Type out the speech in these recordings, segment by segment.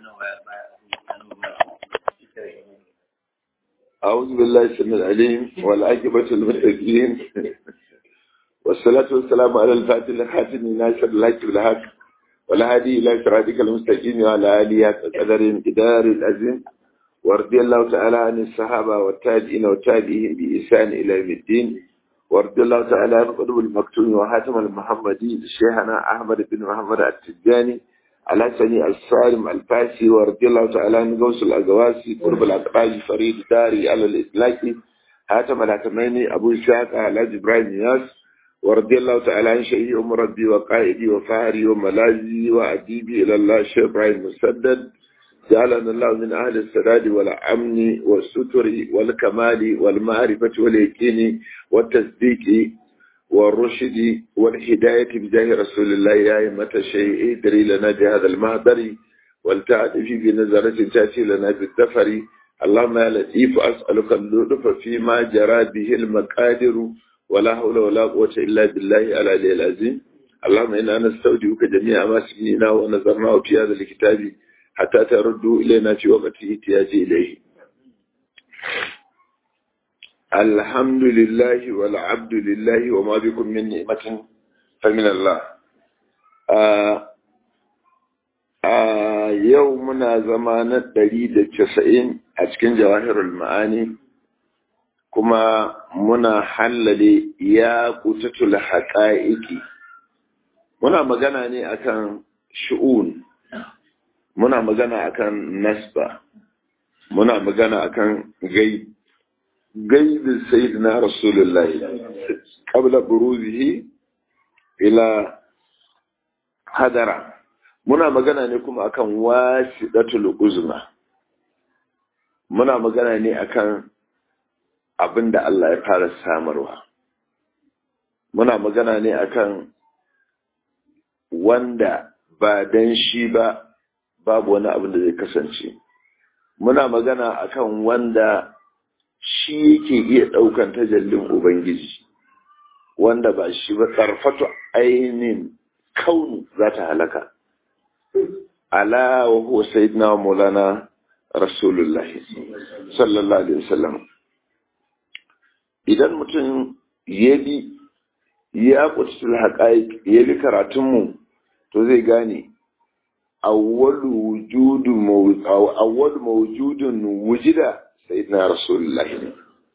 أعوذ بالله السميع العليم والعاقبة للمتقين والصلاة والسلام على الفاتح الخاتم ناصر الحق بالحق والهادي إلى صراطك المستقيم وعلى آله قدر إدار العظيم ورضي الله تعالى عن الصحابة والتابعين والتابعين بإحسان إلى يوم الدين ورضي الله تعالى عن قلوب المكتوم وحاتم المحمدي شيخنا أحمد بن محمد التجاني الحسني الصارم الفاسي ورضي الله تعالى عن غوث الأزواسي قرب الأقراج فريد داري على الإسلاكي حاتم الحكميني أبو إسحاق الحاج إبراهيم ياس ورضي الله تعالى عن شيخي أم ربي وقائدي وفهري وملاذي وأديبي إلى الله الشيخ إبراهيم مسدد جعلنا الله من أهل السداد والأمن والستر والكمال والمعرفة واليقين والتصديق والرشد والهداية بجاه رسول الله يا أئمة الشيء ادري لنا بهذا المهدر ولتعرف بنظرة تأتي لنا بالدفر اللهم يا لطيف أسألك اللطف فيما جرى به المقادر ولا حول ولا قوة إلا بالله العلي العظيم اللهم إنا نستودعك جميع ما سمعنا ونظرناه في هذا الكتاب حتى تردوا إلينا في وقت احتياج إليه الحمد لله والعبد لله وما بكم من نعمة فمن الله يومنا زمان الدليل التسعين أتكن جواهر المعاني كما منا حلل يا قتة الحقائق منا مغانا أكن شؤون muna magana akan nasba muna magana akan gaib gaibin sayyidina rasulullahi qabla buruzihi ila hadara muna magana ne kuma akan wasidatul uzma muna magana ne akan abinda Allah ya fara samarwa muna magana ne akan wanda ba dan shi ba babu wani abin da zai kasance muna magana akan wanda shi yake iya ɗaukan tajallin ubangiji wanda ba shi ba tsarfatu ainihin kaunu za ta halaka ala wa huwa sayyidina wa maulana rasulullah sallallahu alaihi wasallam idan mutum ya bi ya kutul haqaiq ya bi karatunmu to zai gane أول وجود مو... أو أول موجود وجد سيدنا رسول الله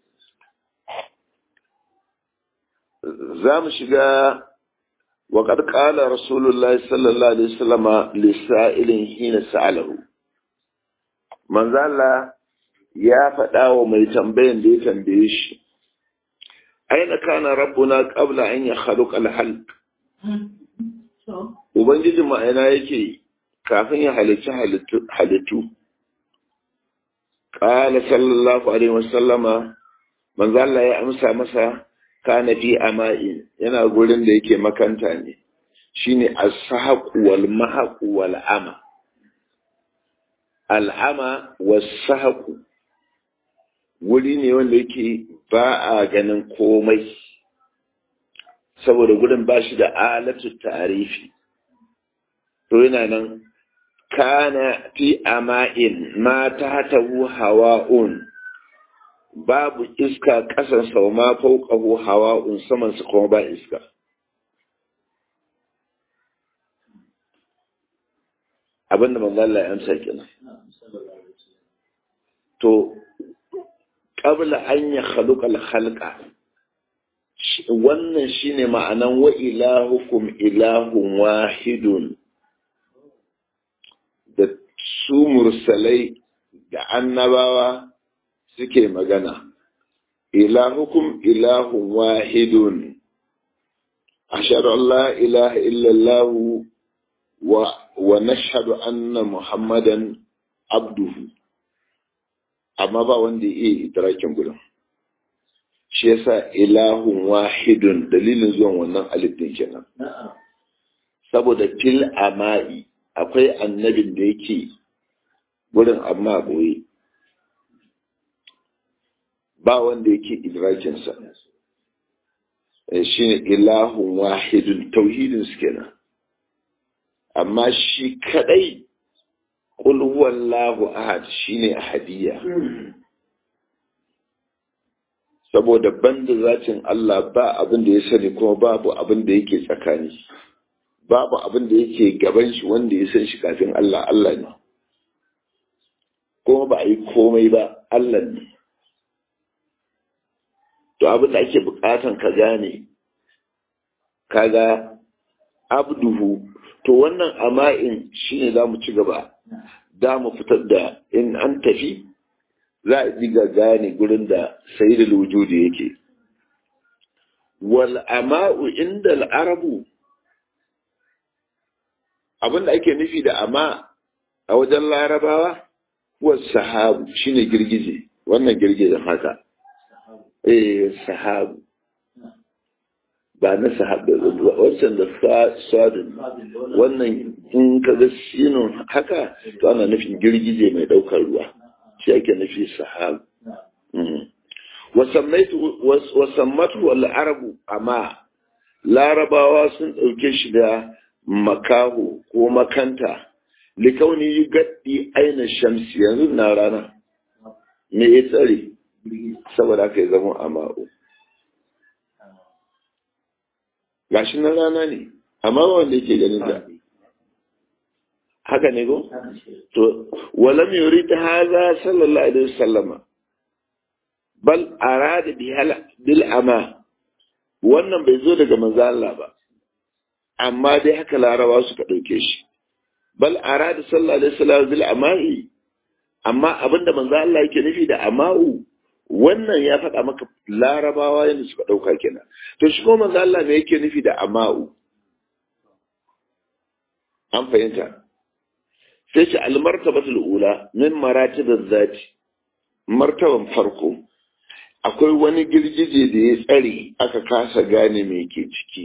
زام شجاع وقد قال رسول الله صلى الله عليه وسلم لسائل حين سأله من ذال يا فتاة mai tambayan da ya tambaye shi aina kana rabbuna qabla an yakhluqa al-halq ubangijin mu aina yake kafin ya halicci halittu. Ƙala sallallahu Alaihi wasallama, manzo Allah ya amsa masa kana fi ama'i yana gurin da yake makanta ne, shi ne as-sahaqu wal mahaqu wal ama. Al'ama was-sahaqu wuri ne wanda yake ba a ganin komai, saboda gurin ba shi da alatu tarifi. To yana nan kana fi ama'in ma ta tabu hawa'un babu iska ƙasan sau ma fauƙahu hawa'un saman su kuma ba iska abinda manzala ya amsa kenan to ƙabla an ya khaluƙal halka wannan shine ma'anan wa ilahukum ilahun wahidun da su mursalai da annabawa suke magana ilahukum ilahun wahidun ashhadu an la ilaha illallah wa wa nashhadu anna muhammadan abduhu amma ba wanda ya iya idrakin gudun shi yasa ilahun wahidun dalilin zuwan wannan alif din kenan saboda fil ama'i akwai annabin da yake wurin amma boye ba wanda yake idrakinsa shi ne ilahun wahidun tauhidin su kenan amma shi kadai qul huwallahu ahad shine ahadiyya saboda banda zatin Allah ba abin da ya sani kuma babu abin da yake tsakani babu abin da yake gaban shi wanda ya san shi kafin Allah Allah ne kuma ba a yi komai ba Allah ne to abin da ake bukatan ka gane kaga abduhu to wannan ama'in shine za mu ci gaba da mu fitar da in an tafi za a diga gane gurin da sayyidul wujudi yake wal ama'u inda al'arabu abinda ake nufi da ama a wajen larabawa huwa sahabu shine girgije wannan girgijen haka eh sahabu ba na sahabu wancan da sadin wannan in ka ga sinun haka to ana nufin girgije mai daukar ruwa shi ake nufi sahabu wasammatu wal arabu amma larabawa sun ɗauke shi da makaho ko makanta likauni yi gaddi aina shamsi yanzu na rana me ya tsare saboda aka yi zama a ma'u gashi na rana ne amma wanda yake ganin da haka ne ko to walam yurid hadha sallallahu alaihi wasallama bal arada bi bil ama wannan bai zo daga manzo Allah ba amma dai haka larabawa suka dauke shi bal arada sallallahu alaihi wasallam bil amai amma abinda manzo Allah yake nufi da ama'u wannan ya faɗa maka larabawa yadda suka ɗauka kenan to shi kuma manzo Allah me yake nufi da ama'u an fahimta sai ce almartabatul ula min maratibiz zati martaban farko akwai wani girgije da ya tsare aka kasa gane me ke ciki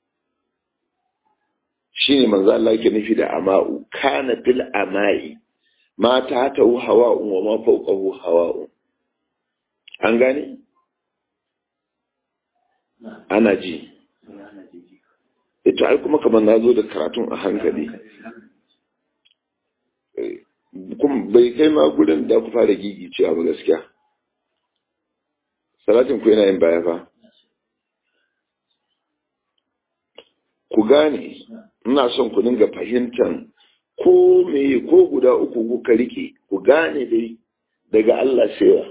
shine manzo Allah yake nufi da ama'u kana fil ama'i ma ta ta hawa'un wa ma fawqahu hawa'un an gane ana ji ita ai kuma kamar na zo da karatun a hankali kuma bai kai ma gudun da ku fara gigi cewa ba gaskiya salatin ku yana yin baya fa ku gane ina son ku dinga fahimtar ko me ko guda uku kuka rike ku gane dai daga Allah sewa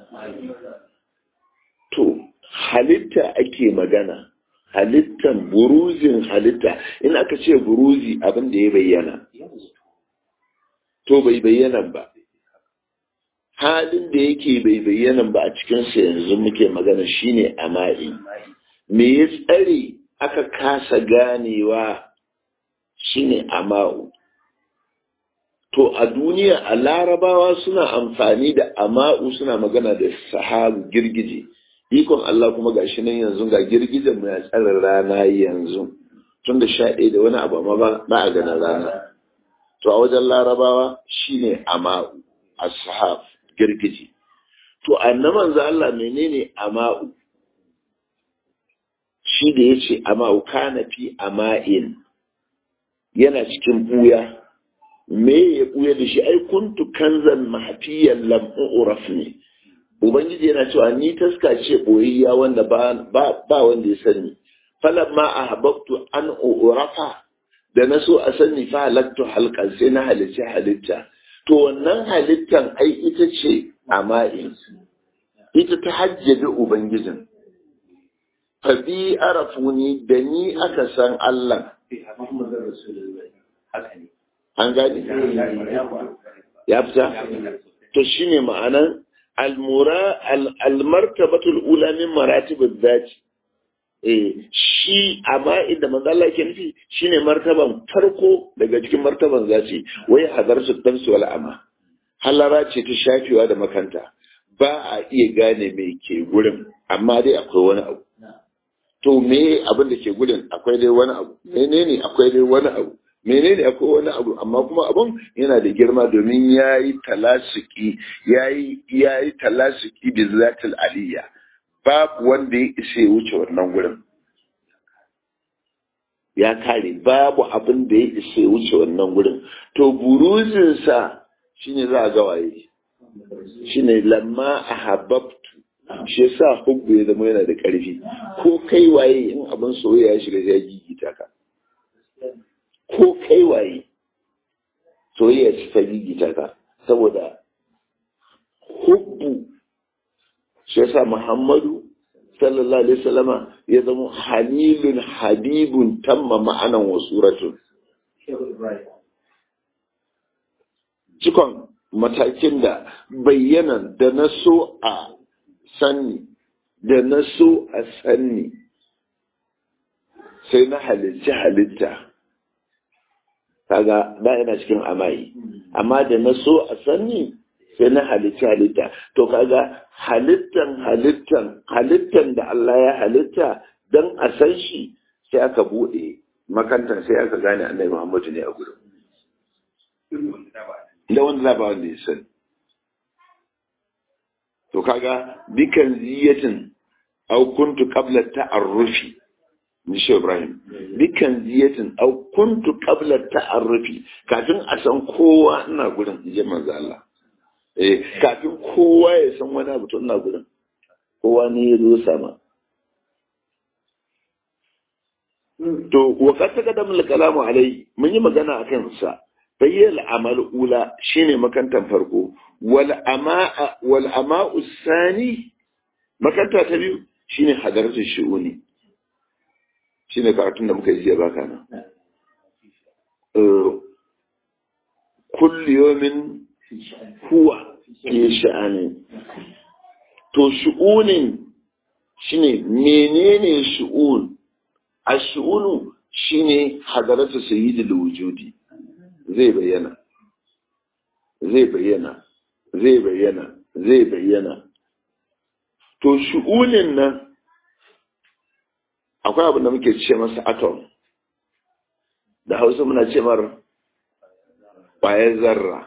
to halitta ake magana halittan buruzin halitta in aka ce buruzi abin da ya bayyana to bai bayyana ba halin da yake bai bayyana ba a cikinsa yanzu muke magana shine ama'i me ya tsare aka kasa ganewa shine ama'u to a duniya a larabawa suna amfani da ama'u suna magana da sahabu girgije ikon Allah kuma ga shi nan yanzu ga girgijen mu ya tsara rana yanzu tun da sha ɗaya da wani abu amma ba a ganin rana to a wajen larabawa shine ama'u ashab girgije to annaban za Allah menene ama'u shi da yace ama'u kana fi ama'in yana cikin buya me ya buya da shi ai kuntu kanzan mahfiyan lam uraf ne ubangiji yana cewa ni taska ce boyayya wanda ba ba wanda ya sani falamma ahbabtu an urafa da na so a sani fa halattu halkan sai na halicci halitta to wannan halittan ai ita ce ama'in ita ta hajjabi ubangijin fa bi arafuni da ni aka san Allah an gani ya fita to shine ma'anan almura almartabatul ula min maratibul zati eh shi amma inda manzo Allah yake nufi shine martaban farko daga cikin martaban zati wai hadarsu damsu wal ama halara ce ta shafewa da makanta ba a iya gane me ke gurin amma dai akwai wani abu to me abin da ke gurin akwai dai wani abu menene akwai dai wani abu menene akwai wani abu amma kuma abun yana da girma domin yayi talasuki yayi yayi talasuki bi zatil aliyya babu wanda ya isa ya wuce wannan gurin ya kare babu abin da ya isa wuce wannan gurin to buruzinsa shine za a ga waye shine lamma ahabbtu shi yasa hubbu ya zama yana da ƙarfi ko kai waye in abin soyayya ya shiga ya gigita ka ko kai waye soyayya ce ta gigita ka saboda hubbu shi yasa muhammadu sallallahu alaihi wasallama ya zama halilun habibun tamma ma'anan wa suratun cikon matakin da bayyana da na so a sanni da na so a sanni sai na halitta halitta kaga da yana cikin amayi amma da na so a sanni sai na halitta halitta to kaga halittan halittan halittan da Allah ya halitta dan a san shi sai aka bude makantar sai aka gane annabi Muhammadu ne a gurin da wanda za ba wanda ya sani to kaga bikan ziyatin au kuntu qabla ta'arrufi ni shi Ibrahim bikan ziyatin au kuntu qabla ta'arrufi kafin a san kowa ina gurin je manzo Allah eh kafin kowa ya san wani abu to ina gurin kowa ne ya zo sama to wa qad taqaddama al-kalamu alai mun yi magana akan sa bayyal amal ula shine makantan farko wal amaa wal ama'u sani makanta ta biyu shine hadaratu shu'uni shine karatun da muka yi jiya baka nan kullu yawmin huwa fi sha'ani to shu'unin shine menene shu'un ash-shu'unu shine hadaratu sayyidil wujudi zai bayyana zai bayyana zai bayyana zai bayyana to shu'unin nan akwai abin da muke ce masa atom da hausa muna ce mar ƙwayar zarra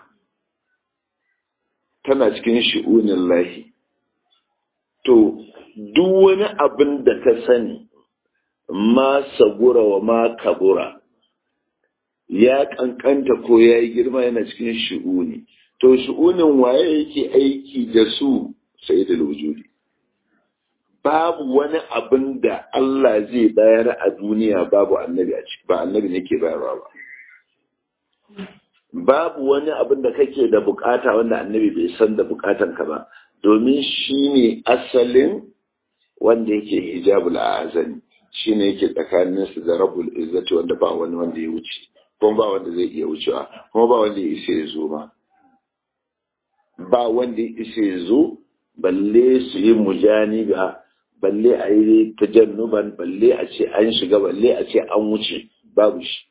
tana cikin shu'unin lahi to duk wani abin da ka sani ma sagura wa ma kabura ya kankanta ko ya yi girma yana cikin shu'uni to shu'unin waye yake aiki da su sai da wujudi babu wani abin da Allah zai bayar a duniya babu annabi a ciki ba annabi ne ke bayarwa ba babu wani abin da kake da bukata wanda annabi bai san da bukatan ka ba domin shi ne asalin wanda yake hijabul azani shi ne yake tsakanin su da rabul izzati wanda ba wani wanda ya wuce kuma ba wanda zai iya wucewa kuma ba wanda ya isa ya zo ma ba wanda ya isa ya zo balle su yi mujani ga balle a yi tajannuban balle a ce an shiga balle a ce an wuce babu shi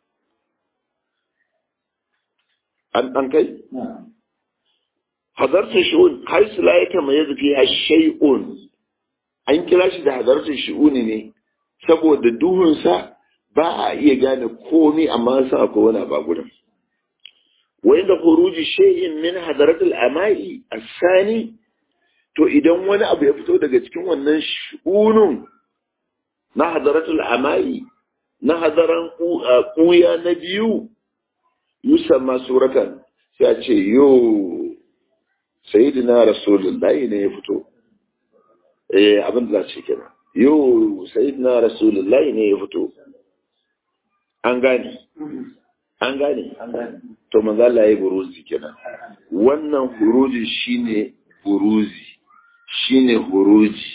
an ɗan kai? hadartar shi'un har su la yake mai zafi a shay'un an kira shi da hadartar shi'uni ne saboda duhunsa ba a iya gane komi amma sa ko wani ba gudun wai da huruji shay'in min hadaratul amai asani to idan wani abu ya fito daga cikin wannan shi'unun na hadaratul amai na hadaran kuya na biyu yusamma suratan sai a ce yo sayyidina rasulullahi ne ya fito eh abin da ce kenan yo sayyidina rasulullahi ne ya fito an gane an gane to manzo Allah ya buruzi kenan wannan huruji shine buruzi shine huruji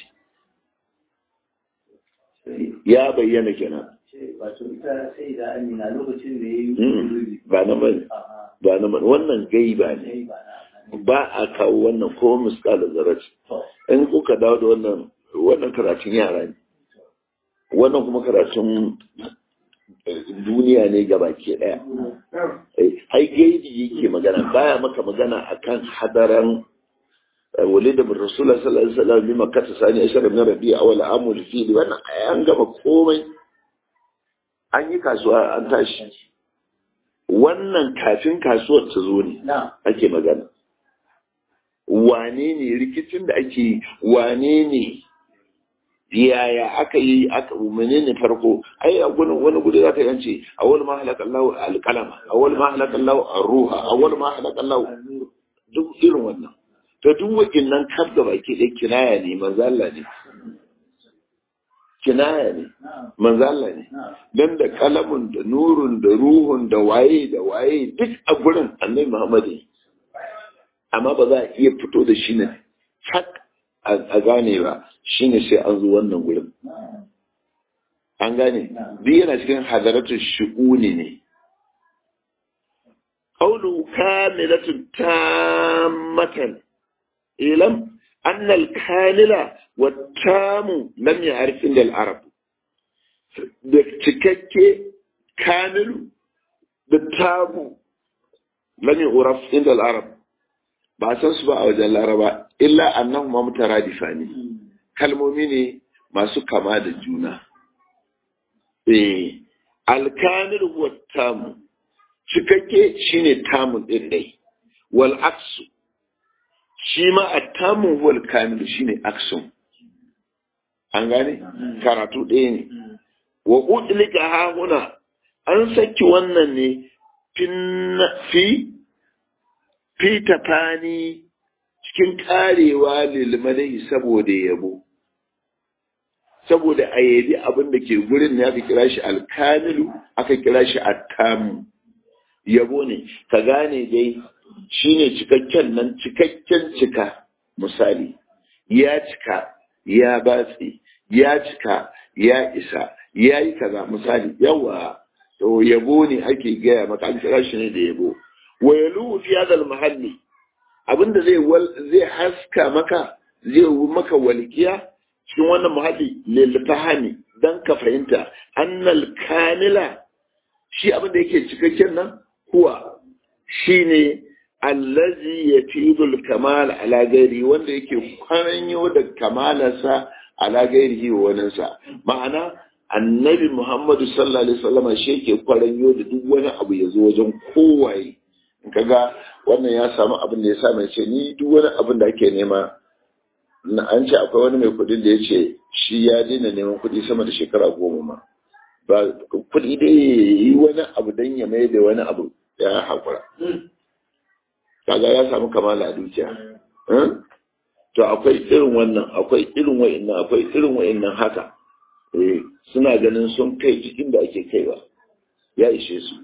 ya bayyana kenan wato ita sai da amina lokacin da ya yi ba na bane ba na bane wannan gaiba ne ba a kawo wannan ko misalin zaraci in kuka dawo da wannan wannan karatun yara ne wannan kuma karatun duniya ne gaba ke daya ai gaibi yake magana baya maka magana akan hadaran ولد من رسول الله صلى الله عليه وسلم بما كتب ثاني عشر من ربيع أول عام الفيل وانا an gama komai an yi kasuwa an tashi wannan kafin kasuwar ta zo ne ake magana wane ne rikicin da ake wane ne yaya aka yi aka menene farko ai a gurin wani gudu zaka yance awwal ma halaka Allah al-qalama awwal ma halaka Allah ar-ruha awwal ma halaka Allah duk irin wannan to duk wakinnan kaf da baki dai kinaya ne manzo Allah ne kinaya ne manzo Allah ne dan da kalamun da nurun da ruhun da waye da waye duk a gurin Annabi Muhammad amma ba za a iya fito da shi ne tak a gane ba shine sai an zo wannan gurin an gane duk yana cikin hadaratul shu'uni ne qawlu kamilatun tammatan ilam anna al-kamila wa tamu lam ya'rif inda al-arab da cikakke kamilu da tamu lam yu'raf inda al-arab ba san su ba a wajen laraba illa annahu ma mutaradifa ne kalmomi ne masu kama da juna eh alkamil huwa tamu cikakke shine tamun din dai wal aksu shi ma attamu huwa alkamil shine aksun an gane karatu ɗaya ne wa udlika ha huna an saki wannan ne fi fi tafani cikin karewa lilmadai saboda yabo saboda a yabi abin da ke gurin ne aka kira shi alkamilu aka kira shi attamu yabo ne ka gane dai shine cikakken nan cikakken cika misali ya cika ya batse ya cika ya isa ya yi kaza misali yawa to yabo ne ake gaya maka an kira shi ne da yabo wa yalu fi hadal mahalli abinda zai zai haska maka zai yi maka walkiya cikin wannan muhalli lil fahami dan ka fahimta annal kamila shi abinda yake cikakken nan huwa shine allazi yafidul kamal ala gairi wanda yake kwaranyo da kamalarsa ala gairihi wa waninsa ma'ana annabi muhammadu sallallahu alaihi wasallam shi yake kwaranyo da duk wani abu ya zo wajen kowaye in kaga wannan ya samu abin da ya sa mai ce ni duk wani abin da ake nema na an ce akwai wani mai kudin da ya ce shi ya daina neman kudi sama da shekara goma ma ba kudi dai yi wani abu don ya mai da wani abu ya haƙura kaga ya samu kamala a dukiya to akwai irin wannan akwai irin wa'annan akwai irin wa'annan haka eh suna ganin sun kai cikin da ake kaiwa ya ishe su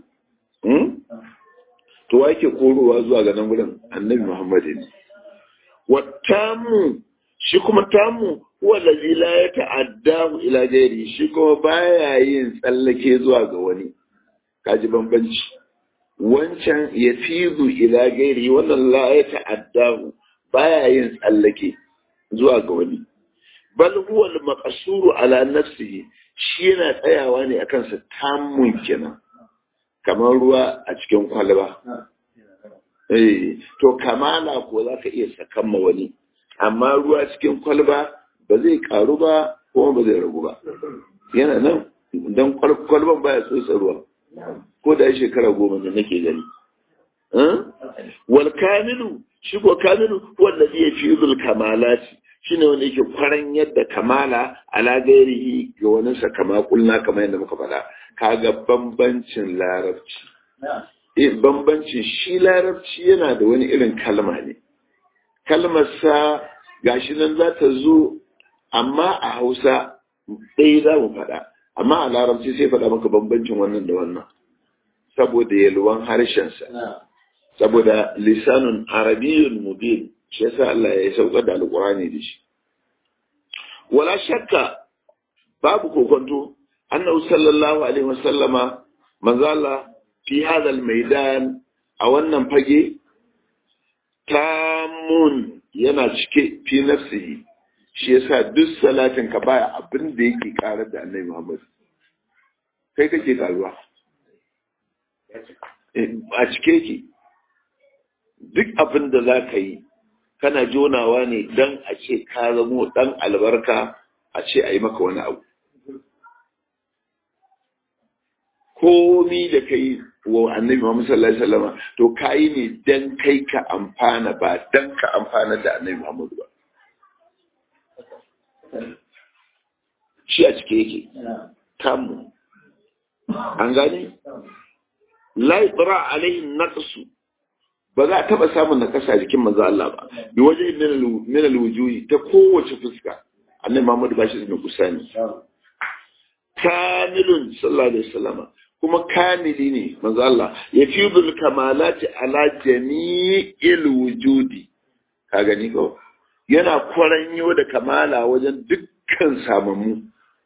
to wa yake korowa zuwa ga nan gurin annabi Muhammad ne wattamu shi kuma tamu huwa allazi la yata'addahu ila ghairi shi kuma baya yin tsallake zuwa ga wani kaji bambanci wancan yafidu ila ghairi wannan la yata'addahu baya yin tsallake zuwa ga wani bal huwa al-maqsuru ala nafsihi shi yana tsayawa ne akan sa tamun kenan kamar ruwa a cikin kwalba. Eh, to kamala ko za ka iya sakan ma wani, amma ruwa cikin kwalba ba zai karu ba kuma ba zai ragu ba. Yana nan don kwalban baya tsotsa ruwa, ko da shekara goma da nake gani. Wal kamilu, shi ko kamilu wanda zai fi zul kamalati shi ne wanda yake kwaran yadda kamala ala gairihi ga wani sakama kulna kamar yadda muka faɗa. kaga bambancin larabci. E, bambancin shi larabci yana da wani irin kalma ne. Kalmarsa gashi nan za ta zo, amma a Hausa ɗaya za mu faɗa, amma a larabci sai faɗa maka bambancin wannan da wannan. Saboda yalwan harshensa. Saboda lisanun arabiyyun mubin, shi yasa Allah ya sauka da alƙur'ani da shi. Wala shakka babu kokonto annahu sallallahu alaihi wasallama manzala fi hadha almaidan a wannan fage tamun yana cike fi nafsihi shi yasa duk salatin ka baya abin da yake karar da annabi Muhammad kai kake karuwa a cike ki duk abin da za ka yi kana jonawa ne don a ce ka zamo dan albarka a ce a yi maka wani abu komi da kai wa annabi Muhammad sallallahu alaihi wasallam to kai ne dan kai ka amfana ba dan ka amfana da annabi Muhammad ba shi a cike yake tamu an gane la yatra alaihi naqsu ba za a taba samun nakasa a jikin manzo Allah ba bi waje min al-wujuhi ta kowace fuska annabi Muhammad ba shi da kusani kamilun sallallahu alaihi wasallam kuma kamili ne manzo Allah yafidul kamalati ala jami'il wujudi ka gani ko yana kwaranyo da kamala wajen dukkan samamu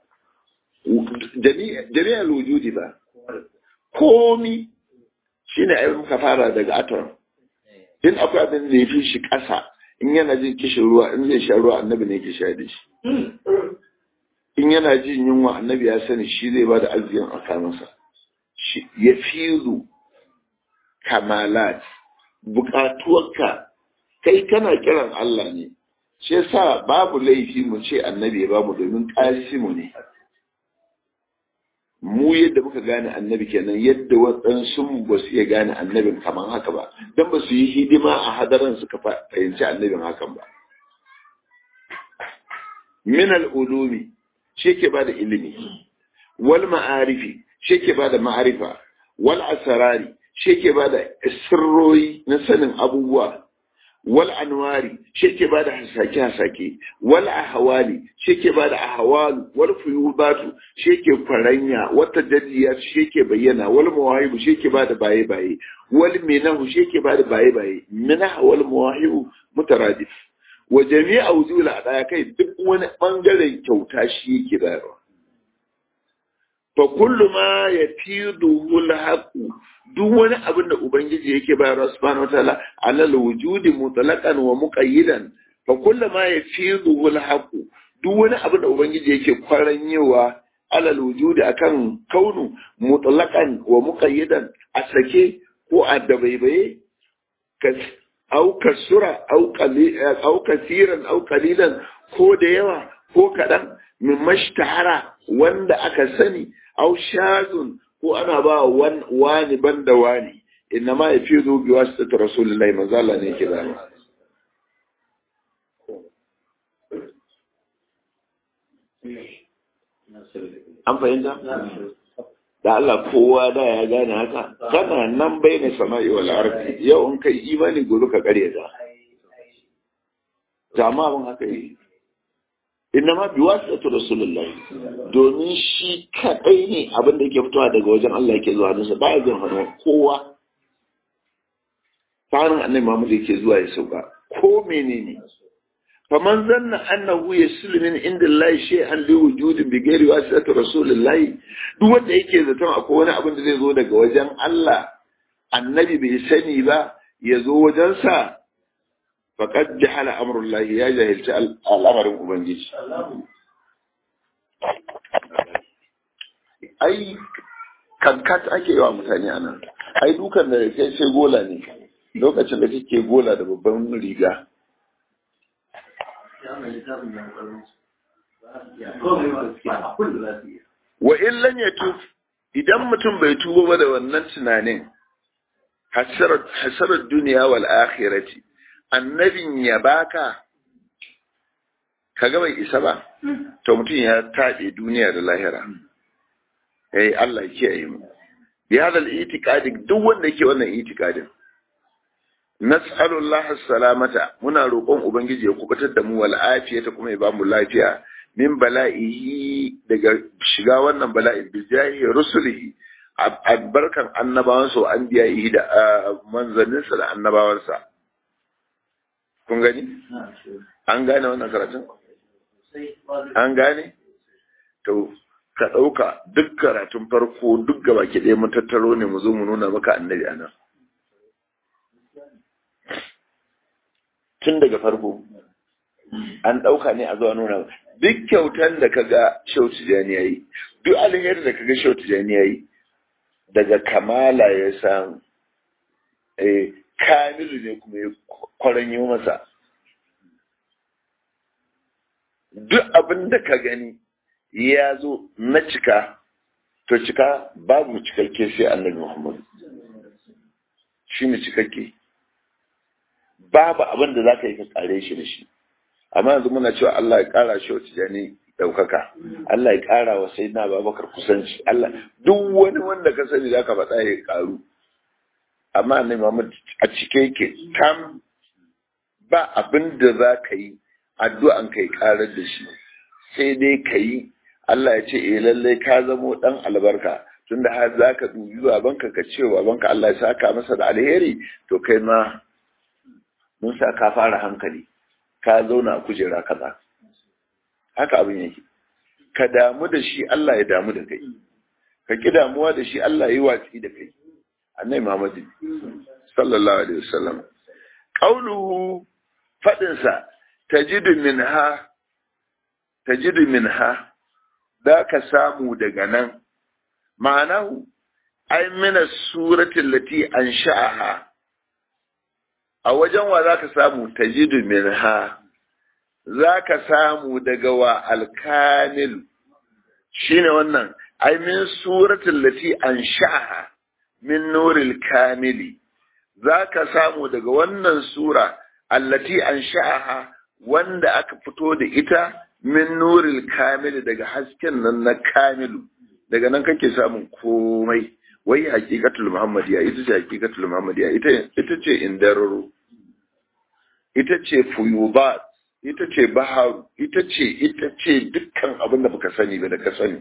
jami'al wujudi ba komi shine ai muka fara daga atom in akwai abin da ya fi shi ƙasa in yana jin kishin ruwa in zai sha ruwa annabi ne ke sha da shi in yana jin yunwa annabi ya sani shi zai ba da arzikin a kanunsa ya fizu kamalat bukatuwarka kai kana kiran Allah ne shi yasa babu laifi mu ce annabi ya bamu domin mu ne mu yadda muka gane annabi kenan yadda waɗansu mu ba su iya gane annabin kamar haka ba don ba su yi hidima a hadaran suka fahimci annabin hakan ba min al'ulumi shi ke ba da ilimi wal ma'arifi shi ke ba da ma'arifa wal asarari shi ke ba da sirroyi na sanin abubuwa wal anwari shi ke bada hasake hasake wal ahwali shi ke bada ahwalu wal fuyubatu shi ke faranya wata jaddiya shi ke bayyana wal mawahibu shi ke bada baye baye wal minahu shi ke bada baye baye minah wal mawahibu mutaradif wa jami'a wujul adaya kai duk wani bangaren kyauta shi yake bayarwa fa kullu ma yafiduhu al-haqu duk wani abin da ubangiji yake bayarwa subhanahu wataala alal wujudi mutlaqan wa muqayyidan fa kullu ma yafiduhu al-haqu duk wani abin da ubangiji yake kwaranyewa alal wujudi akan kaunu mutlaqan wa muqayyidan a sake ko a dabaibaye au kasura au au kasiran au qalilan ko da yawa ko kadan min mashtahara wanda aka sani au shazun ko ana ba wani banda wani inna ma ya fi zo bi wasu ta rasulullahi manzala ne ke da an fahimta da Allah kowa da ya gane haka kana nan bai ne sama'i wal ardi yau in kai imani gobe ka kare ta jama'a ban haka yi innama bi wasitatu rasulullahi domin shi kadai ne abin da yake fitowa daga wajen Allah yake zuwa hannunsa baya jin hannu kowa tsarin annabi Muhammad yake zuwa ya sauka ko menene faman zanna annahu yasulu min inda Allah shay'an li wujudi bi ghairi wasitatu rasulullahi duk wanda yake zaton akwai wani abin da zai zo daga wajen Allah annabi bai sani ba ya zo wajensa faƙad jahala amurullahi ya jahilci al'amarin Ubangiji. Ai, kankat ake yi wa mutane a nan, ai dukan da kai sai gola ne, lokacin da kake gola da babban riga. Wa illan ya tuf, idan mutum bai tuba ba da wannan tunanin, hasarar duniya wal akhirati annabin ya baka kaga bai isa ba to mutum ya taɗe duniya da lahira eh Allah ya kiyaye mu bi hadal itiqadi duk wanda yake wannan itiqadin nas'alullah salamata muna roƙon ubangiji ya kubatar da mu wal afiyata kuma ya bamu lafiya min bala'ihi daga shiga wannan bala'i bi jahi rusulihi albarkan annabawansa wa anbiya'ihi da manzanninsa da annabawansa kun gani? An gane wannan karatun? An gane? To, ka ɗauka duk karatun farko duk gaba ke ɗaya mun tattaro ne mu zo mu nuna maka annabi a nan. Tun daga farko, an ɗauka ne a zuwa nuna duk kyautan da ka ga Shehu Tijjani ya yi, duk alheri da ka ga Shehu Tijjani ya yi, daga kamala ya samu. kamilu ne kuma ya kwaranyo masa duk abin da ka gani ya zo na cika to cika babu cikakke sai annabi muhammadu shi ne cikakke babu abin da za ka yi ka kare shi da shi amma yanzu muna cewa Allah ya kara shi wa tijani daukaka Allah ya kara wa sayyidina Abubakar kusanci Allah duk wani wanda ka sani zaka faɗa ya karu amma ne Muhammad a cike yake tam ba abin da za ka yi addu'an kai karar da shi sai dai ka yi Allah ya ce eh lallai ka zamo dan albarka tunda har za ka dubi babanka ka ce babanka Allah ya saka masa da alheri to kai ma mun sa ka fara hankali ka zauna a kujera kaza haka abin yake ka damu da shi Allah ya damu da kai ka ki damuwa da shi Allah ya yi watsi da kai annai Muhammad sallallahu alaihi wasallam qauluhu fadin sa tajidu minha tajidu minha da ka samu daga nan ma'anahu ay min as-surati allati ansha'aha a wajen wa zaka samu tajidu minha zaka samu daga wa al-kamil shine wannan ay min surati allati ansha'aha min nuril kamili zaka samu daga wannan sura allati ansha'aha wanda aka fito da ita min nuril kamili daga hasken nan na kamilu daga nan kake samun komai wai hakikatul muhammadiya ita ce hakikatul muhammadiya ita ita ce indararo ita ce fuyubat ita ce baharu ita ce ita ce dukkan abin da baka sani ba da ka sani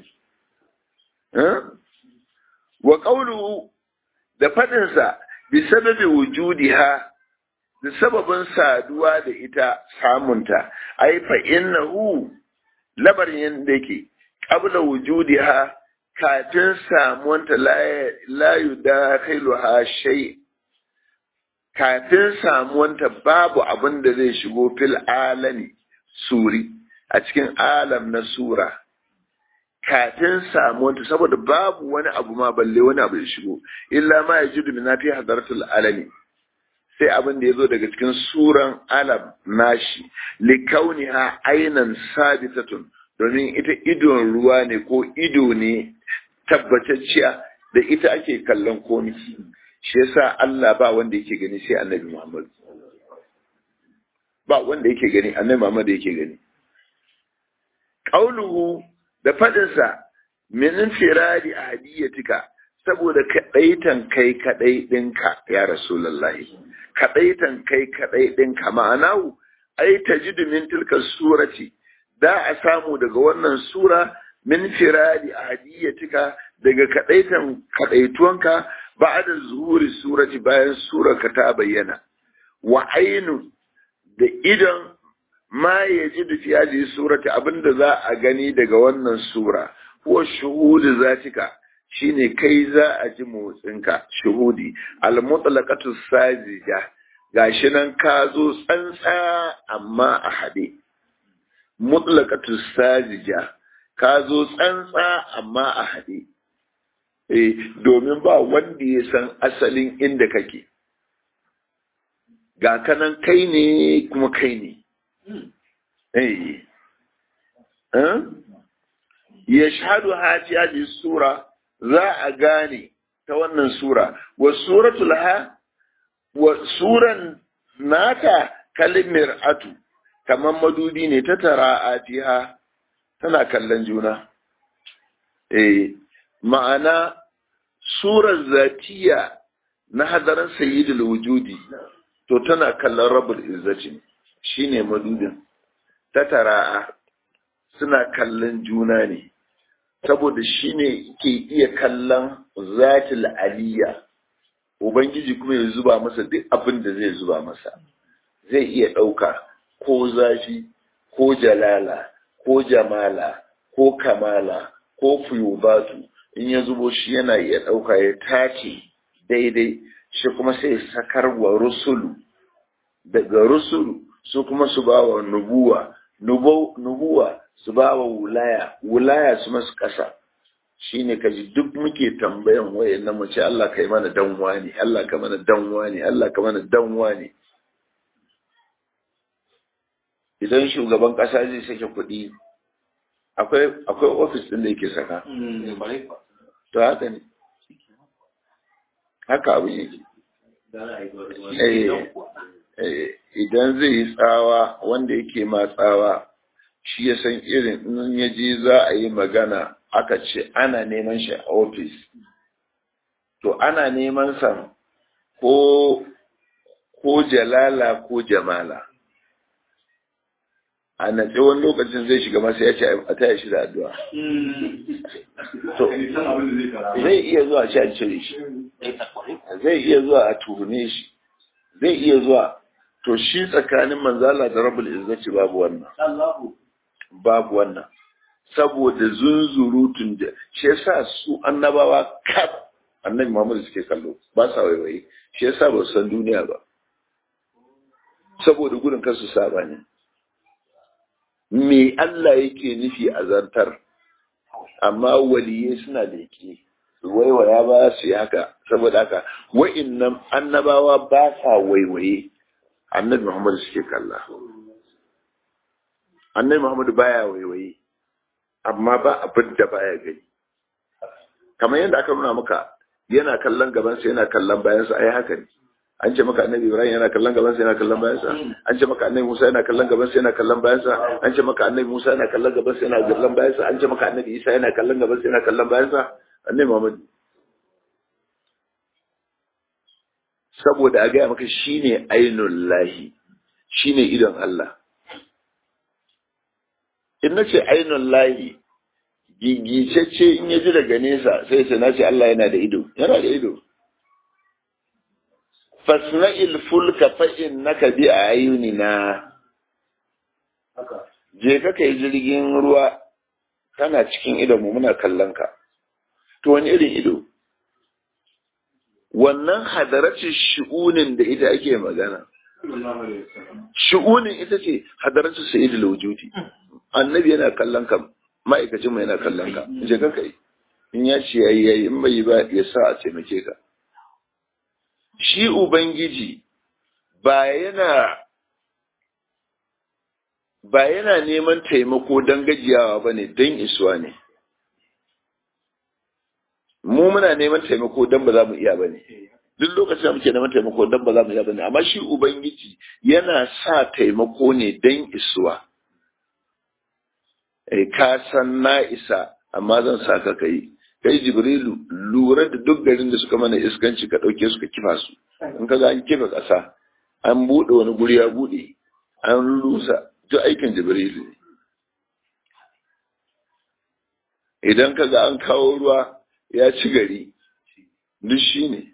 wa qawluhu da fadin sa bi sababi wujudiha da sababin saduwa da ita samunta ai fa innahu labarin yanda yake qabla wujudiha kafin samuwanta la yudakhiluha shay kafin samuwanta babu abin da zai shigo fil alami suri a cikin alam na sura kafin samuwanta saboda babu wani abu ma balle wani abu ya shigo illa ma yajidu min fi hadaratul alami sai abin da ya zo daga cikin suran alam nashi likauniha ainan sabitatun domin ita idon ruwa ne ko ido ne tabbatacciya da ita ake kallon komi shi yasa Allah ba wanda yake gani sai annabi Muhammad ba wanda yake gani annabi Muhammad yake gani qauluhu da fadinsa min firadi ahdiyatika saboda kadaitan kai kadai dinka ya rasulullahi kadaitan kai kadai dinka ma'anahu ai tajidu min tilka surati da a samu daga wannan sura min firadi ahdiyatika daga kadaitan kadaituwanka ba'da zuhuri surati bayan surarka ta bayyana wa ainu da idan ma yajidu fi hadhihi surati abinda za a gani daga wannan sura huwa shuhudu zatika shine kai za a ji motsinka shuhudi al-mutlaqatu sajija gashi nan ka zo tsantsa amma a hade mutlaqatu sajija ka zo tsantsa amma a hade eh domin ba wanda ya san asalin inda kake ga kanan kai ne kuma kai ne eh eh yashhadu hati hadhihi sura za a gane ta wannan sura wa suratul ha wa suran nata kalimir atu kamar madubi ne ta tara atiha tana kallon juna eh ma'ana surar zatiya na hadarin sayyidul wujudi to tana kallon rabbul izzati shine madudin ta tara'a suna kallon juna ne saboda shi ne ke iya kallon zatil aliyya ubangiji kuma ya zuba masa duk abin da zai zuba masa zai iya ɗauka ko zafi ko jalala ko jamala ko kamala ko fuyubatu in ya zubo shi yana iya ɗauka ya tace daidai shi kuma sai sakar wa rusulu daga rusulu su kuma su ba wa nubuwa nubuwa su ba wa wulaya wulaya su masu ƙasa shi ne kaji duk muke tambayan wayan na mace Allah ka yi mana danwa ne Allah ka mana danwa ne Allah ka mana danwa ne idan shugaban ƙasa zai sake kuɗi akwai akwai ofis ɗin da yake saka to haka ne haka abin yake idan zai yi tsawa wanda yake ma tsawa shi ya san irin in ya je za a yi magana aka ce ana neman shi a ofis to ana neman sa ko ko jalala ko jamala a natse wani lokacin zai shiga masa ya ce a taya shi da addu'a to zai iya zuwa ci a cire shi zai iya zuwa a tuhume shi zai iya zuwa to shi tsakanin manzala da rabul izzati babu wannan babu wannan saboda zunzurutun da shi yasa su annabawa kaf annabi Muhammad suke kallo ba sa waiwaye shi yasa ba su san duniya ba saboda gudun kansu saba ne me Allah yake nufi a zantar amma waliyai suna da yake waiwaya ba su yi haka saboda haka wa'innan annabawa ba sa waiwaye annabi Muhammad suke kalla annabi Muhammad baya waiwaye amma ba abin da baya gani kamar yadda aka nuna maka yana kallon gabansa yana kallon bayansa ai haka ne an ce maka annabi Ibrahim yana kallon gabansa yana kallon bayansa an ce maka annabi Musa yana kallon gabansa yana kallon bayansa an ce maka annabi Musa yana kallon gabansa yana kallon bayansa an ce maka annabi Isa yana kallon gabansa yana kallon bayansa annabi Muhammad saboda a gaya maka shine ainul lahi shine idon Allah in na ce ainul lahi gigicecce in ya ji daga nesa sai ce na ce Allah yana da ido yana da ido fasna'il fulka fa innaka bi ayunina je ka kai jirgin ruwa kana cikin idon mu muna kallon ka to wani irin ido wannan hadaracin shi'unin da ita ake magana shi'unin ita ce hadaracin sa'idul wujudi annabi yana kallon ka ma'aikacin mu yana kallon ka je ka kai in ya ce yayi yayi in bai ba ya sa a taimake ka shi ubangiji ba yana ba yana neman taimako don gajiyawa ba ne don isuwa ne mu muna neman taimako don ba za mu iya ba ne duk lokacin da muke neman taimako don ba za mu iya ba ne amma shi ubangiji yana sa taimako ne don isuwa eh ka san na isa amma zan sa ka kai kai jibrilu lura da duk garin da suka mana iskanci ka ɗauke su ka kifa su in ka ga an kifa ƙasa an buɗe wani guri ya buɗe an rusa duk aikin jibrilu ne idan ka ga an kawo ruwa ya ci gari duk shi ne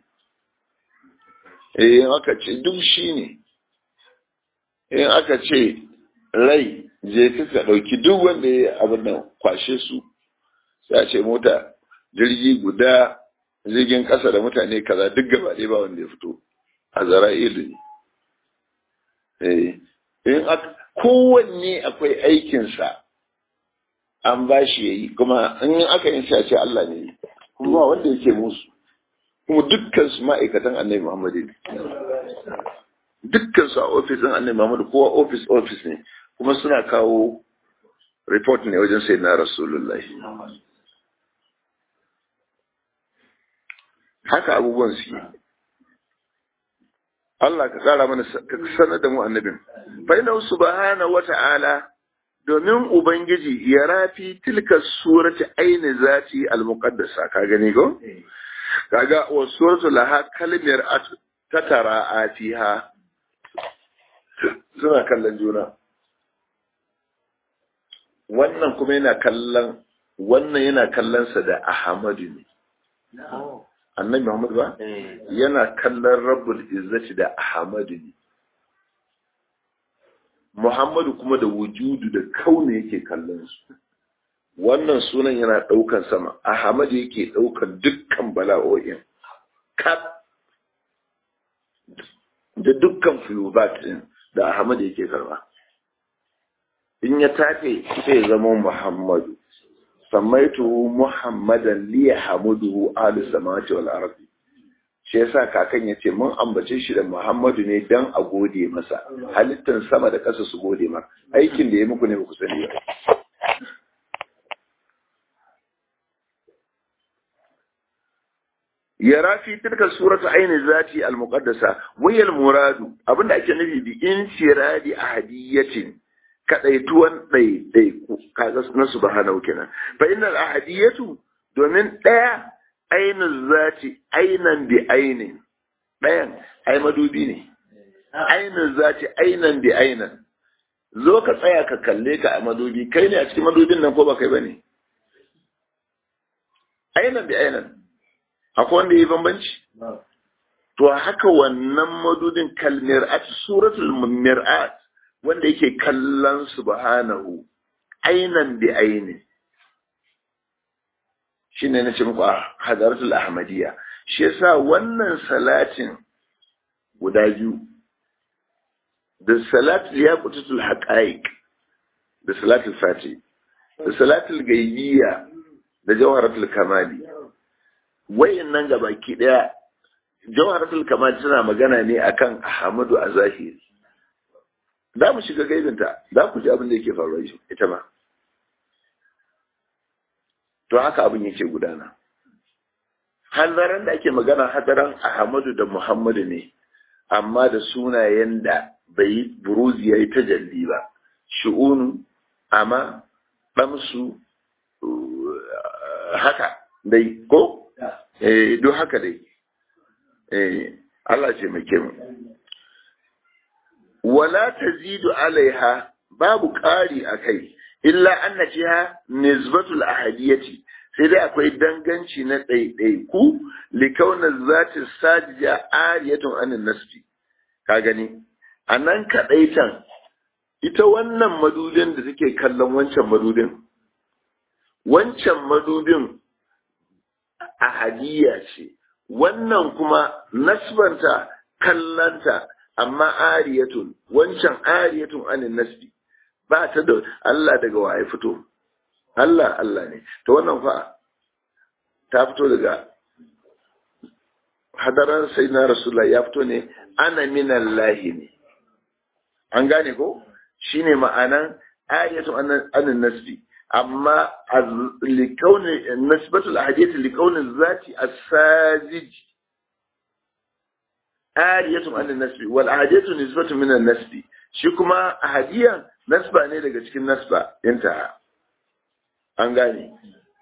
in aka ce duk shi ne in aka ce rai je ka ɗauki duk wanda ya abin nan kwashe su sai a ce mota jirgi guda jirgin ƙasa da mutane kaza duk gaba ɗaya ba wanda ya fito a zara'ilu ne in kowanne akwai aikinsa an ba shi ya yi kuma in aka yin sai a ce Allah ne kuma ba wanda yake musu kuma dukkan su ma'aikatan annabi Muhammad ne dukkan su a ofisin annabi Muhammad kowa ofis ofis ne kuma suna kawo report ne wajen sai na rasulullahi haka abubuwan su Allah ka kara mana ka sanar da mu annabin fa inna subhana wa ta'ala domin ubangiji ya rafi tilka surati aini zati al-muqaddasa ka gani ko kaga wa suratu laha kalmar tatara atiha suna kallon juna wannan kuma yana kallon wannan yana kallon sa da ahmadu ne annabi Muhammad ba yana kallon rabbul izzati da ahmadu ne Muhammadu kuma da wujudu da kauna yake kallon su wannan sunan yana ɗaukan sama ahmadu yake ɗaukan dukkan bala'o'in kaf da dukkan fuyubat din da ahmadu yake karba in ya tafe sai ya zama muhammadu sammaitu muhammadan li hamuduhu ahli samawati wal ardi shi yasa kakan yace mun ambace shi da muhammadu ne dan a gode masa halittan sama da ƙasa su gode ma aikin da ya muku ne ku sani ba yara fi tilka suratu aini zati al muqaddasa wayal muradu abinda ake nufi bi insiradi ahadiyatin kadaituwan ɗaiɗaiku kaga na subhanahu kenan fa innal ahadiyatu domin ɗaya ainul zati ainan bi ainin ɗayan ai madubi ne ainul zati ainan bi ainan zo ka tsaya ka kalle ka a madubi kai ne a cikin madubin nan ko ba kai bane ainan bi ainan akwai wanda yi bambanci to haka wannan madudin kalmir'at suratul mir'at wanda yake kallon subhanahu ainan bi aini shine na ce muku a hadaratul ahmadiyya shi yasa wannan salatin guda biyu da salatul yaqutatul haqaiq da salatul fati da salatul gaibiyya da jawharatul kamali wayannan gabaki daya jawharatul kamal tana magana ne akan ahmadu a zahiri za mu shiga gaibinta za ku ji abin da yake faruwa ita ma to haka abin yake gudana hanzaran da ake magana hadaran ahmadu da muhammadu ne amma da sunayen da bai buruzi ya yi tajalli ba shu'unu amma ɗamsu haka dai ko eh duk haka dai eh Allah ce mai mu wala tazidu alaiha babu ƙari a kai illa anna fiha nisbatul ahadiyati sai dai akwai danganci na ɗaiɗaiku likauna zati sajija ariyatun anin nasbi ka gani a nan kaɗaitan ita wannan madudin da take kallon wancan madudin wancan madudin ahadiyya ce wannan kuma nasbanta kallanta amma ariyatun wancan ariyatun anin nasbi ba ta da Allah daga waye fito Allah Allah ne to wannan fa ta fito daga hadaran sayyidina rasulullah ya fito ne ana minallahi ne an gane ko shine ma'anan ayatun anin nasbi amma likauni nasbatul ahadiyati likauni zati as-sajid ariyatun anin nasbi wal ahadiyatu nisbatun min an-nasbi shi kuma ahadiyan nasba ne daga cikin nasba inta an gane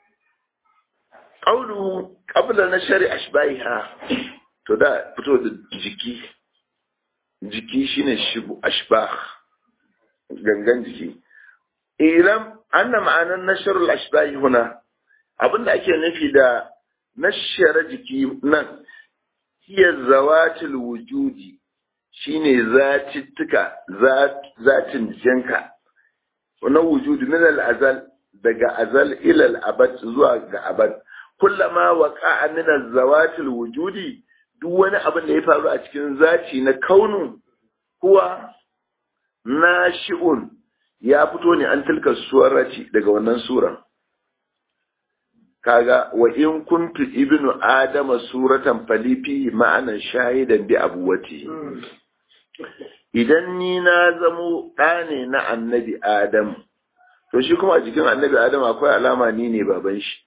qawlu qabla nashri ashbaiha to da fito da jiki jiki shine shibu ashbah gangan jiki ilam anna ma'anan nashrul ashbahi huna abinda ake nufi da nashara jiki nan hiya zawatul wujudi shine zatittuka zatin jinka wannan wujudi min al-azal daga azal ila al-abad zuwa ga abad kullama waqa'a min az-zawatil wujudi duk wani abin da ya faru a cikin zaci na kaunu kuwa nashi'un ya fito ne an tilka surati daga wannan suran kaga wa in kuntu ibnu adama suratan falifi ma'anan shahidan bi abuwati idan ni na zamo ɗa ne na annabi adam to shi kuma a jikin annabi adam akwai alama ni ne baban shi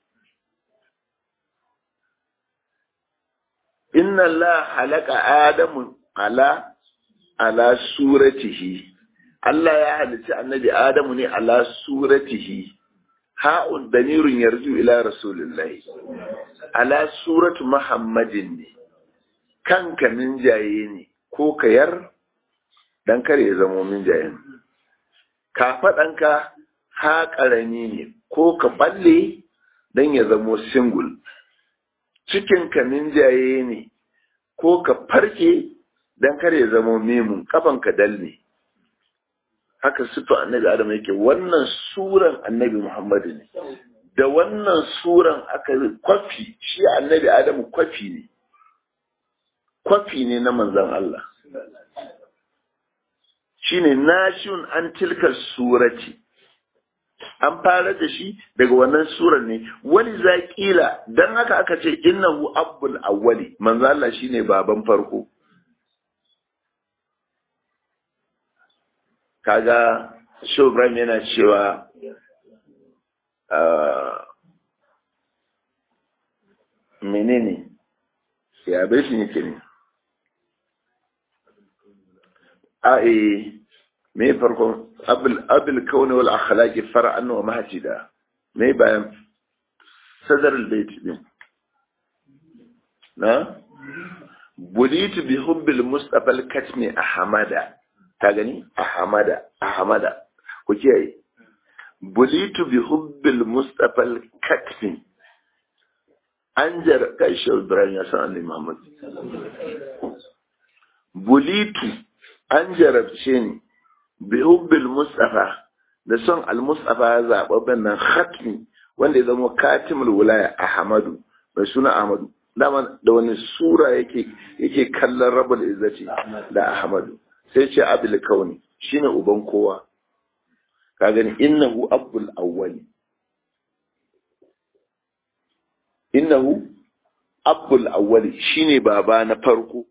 inna Allah halaka adamu ala ala suratihi Allah ya halicci annabi adamu ne ala suratihi ha'un damirun yarju ila rasulillahi ala suratu muhammadin ne kanka minjaye ne ko kayar dan kare ya zamo minjayen ka faɗanka ha ƙarami ne ko ka balle dan ya zamo single cikinka minjaye ne ko ka farke dan kare ya zamo memun kafanka dal ne haka sifa annabi adam yake wannan suran annabi muhammadu ne da wannan suran aka kwafi shi annabi adamu kwafi ne kwafi ne na manzan Allah shi ne nashun an tilka surati an fara da shi daga wannan suran ne wani zaƙila don haka aka ce innahu abul awwali manzan Allah shine baban farko kaga Shehu Ibrahim yana cewa menene ya bai shi yake ne a eh me farkon abul abul kauni wal akhlaqi far'an wa mahjida me bayan sadar albayt din na bulitu bi hubbil mustafa al-katmi ahmada ka gani ahmada ahmada ku kiyaye bulitu bi hubbil mustafa al-katmi an jar kai shi ibrahim ya san annabi muhammad bulitu an jarabce ni bi hubbil mustafa da son al-mustafa zababben nan khatmi wanda ya zama katimul wilaya ahmadu mai suna ahmadu dama da wani sura yake yake kallon rabul izzati da ahmadu sai ce abul kauni shine uban kowa ka gani innahu abul awwali innahu abul awwali shine baba na farko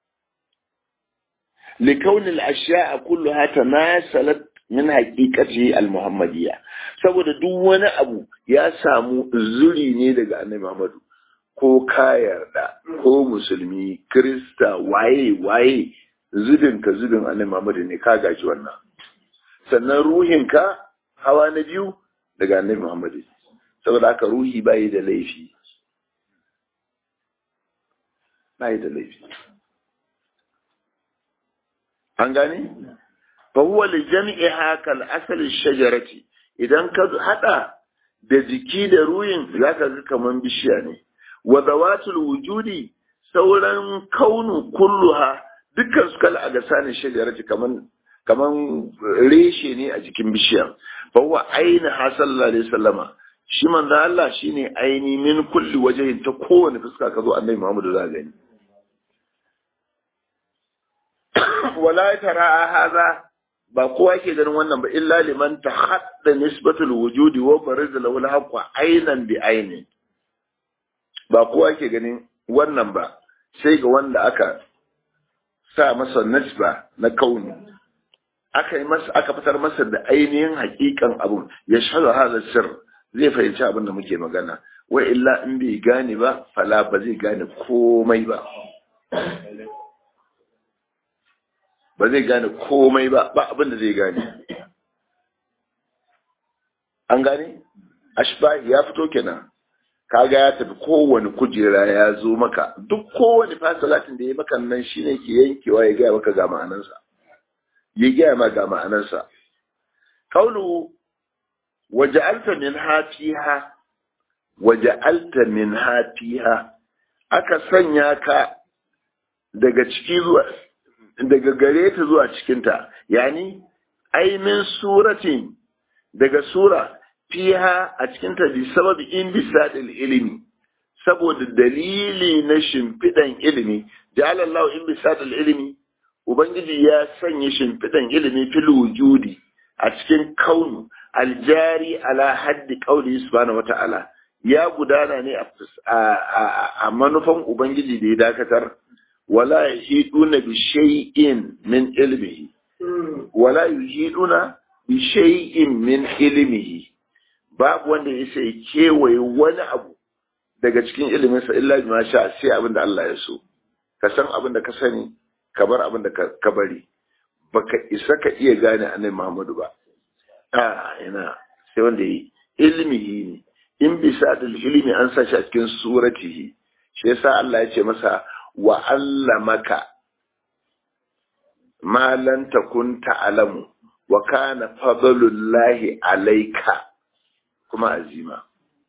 لكون الأشياء كلها تناسلت من حقيقته المحمدية saboda duk wani abu ya samu zuri ne daga annabi Muhammadu ko ka yarda ko musulmi krista waye waye zubin ka zubin annabi Muhammadu ne ka gaji wannan sannan ruhin ka hawa na biyu daga annabi Muhammadu saboda haka ruhi bai da laifi bai da laifi an gane fa huwa li jam'iha kal asal shajarati idan ka hada da jiki da ruhin zaka ga kaman bishiya ne wa zawatul wujudi sauran kaunu kulluha dukkan su kal agasanin shajarati kaman kaman reshe ne a jikin bishiya fa huwa aina sallallahu alaihi wasallama shi manzo Allah shine aini min kulli wajhin ta kowane fuska ka zo annabi Muhammadu za gani wala tara haza ba kowa ke ganin wannan ba illa liman ta hadda nisbatul wujudi wa bariz lahu al aynan bi ayni ba kowa ke ganin wannan ba sai ga wanda aka sa masa nisba na kauni aka yi masa aka fitar masa da ainihin hakikan abun ya shahada hada sir zai fahimci abin da muke magana wa illa in bai gane ba fala ba zai gane komai ba ba zai gane komai ba ba abin da zai gane an gane ashbahi ya fito kenan kaga ya tafi kowane kujera ya zo maka duk kowane fasalatin da ya maka nan shine ke yankewa ya gaya maka ga ma'anarsa ya gaya ma ga ma'anarsa kaulu waja'alta min hafiha waja'alta min hafiha aka sanya ka daga ciki zuwa daga gare ta zuwa cikinta yani aimin suratin daga sura fiha a cikinta bi sababi in bisadil ilimi saboda dalili na shimfidan ilimi jalallahu in bisadil ilimi ubangiji ya sanya shimfidan ilimi fil wujudi a cikin kaunu aljari ala haddi qauli subhanahu wata'ala ya gudana ne a manufan ubangiji da ya dakatar ولا يحيطون بشيء من علمه ولا يحيطون بشيء من علمه babu wanda ya sai kewaye wani abu daga cikin iliminsa illa bima sha sai abin da Allah ya so ka san abin da ka sani ka bar abin da ka bari baka isa ka iya gane annabi Muhammadu ba a ina sai wanda yi ilmihi ne in bisa da ilimi an sa shi a cikin suratihi shi yasa Allah ya ce masa wa allamaka ma lan takun ta'lamu wa kana fadlullahi alayka kuma azima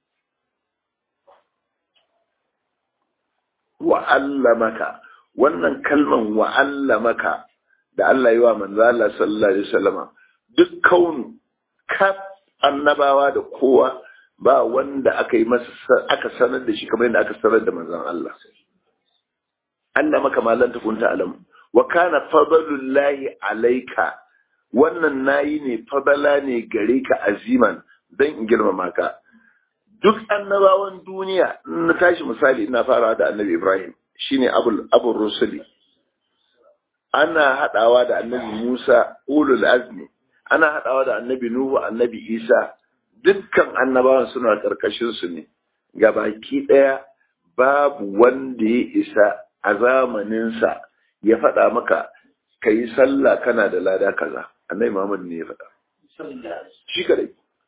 wa allamaka wannan kalman wa allamaka da Allah yi wa manzo Allah sallallahu alaihi wasallama duk kaunu kaf annabawa da kowa ba wanda aka yi masa aka sanar da shi kamar yadda aka sanar da manzon Allah Allah maka malan kunta alam wa kana fadlullahi alayka wannan nayi ne fadala ne gare ka aziman dan in girmama ka duk annabawan duniya na tashi misali ina farawa da annabi Ibrahim shine abul abul rusuli ana hadawa da annabi Musa ulul azmi ana hadawa da annabi Nuhu annabi Isa dukkan annabawan suna karkashin su ne gabaki daya babu wanda ya isa a zamaninsa ya faɗa maka ka yi sallah kana da lada kaza annabi Muhammad ne ya faɗa shi kadai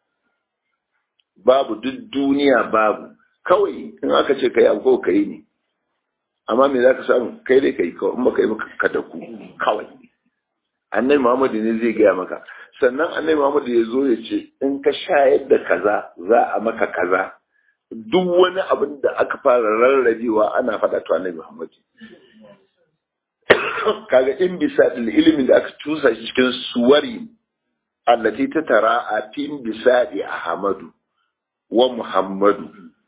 babu duk duniya babu kawai in aka ce kai abu ka yi ne amma me za ka samu kai dai kai kawai in baka yi maka ka daku kawai annabi Muhammad ne zai gaya maka sannan annabi Muhammad ya zo ya ce in ka shayar da kaza za a maka kaza duk wani abin da aka fara rarrabewa ana faɗa to annabi Muhammad kaga in bisa ilimin da aka tusa shi cikin suwari allati ta tara a fin bisa Ahmadu wa Muhammadu